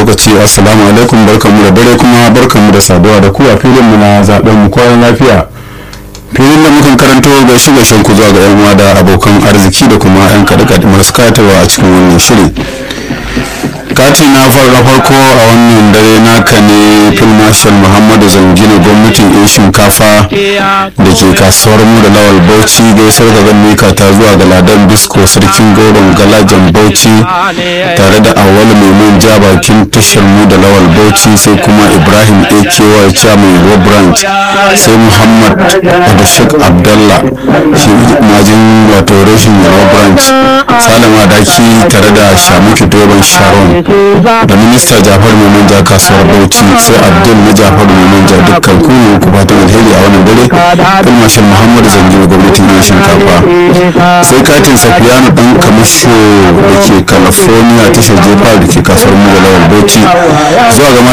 lokaci assalamu alaikum barkanmu da dare kuma barkanmu da saduwa da ku a filin mu na zaben mu kwanan lafiya filin da mukan karanto gaishe gaishen ku zuwa ga yan uwa da abokan arziki da kuma yan kaɗe masu kayatarwa a cikin wannan shiri kati na farko farko a wannan dare naka ne phil marshal muhammadu zangina gwamnatin yan shinkafa da ke kasuwar mu da lawal bauchi gaisar da zan mika ta zuwa ga ladan bisko sarkin gauron galajan bauchi tare da awal maimun ja bakin tashar mu da lawal bauchi sai kuma ibrahim aky chairman ruwa branch sai muhammad da shek abdallah shi majin wato rashin ruwa branch salama daki tare da shamuki doron sharon da minista jafar manja kasuwar bauchi sai abdul na jafar manja dukkan kuma ku fatan alheri a wannan dare kan mashal muhammad zangi gwamnatin yin shinkafa sai katin safiyanu dan kamasho da ke california tashar jefa da ke kasuwar mu da lawal bauchi zuwa ga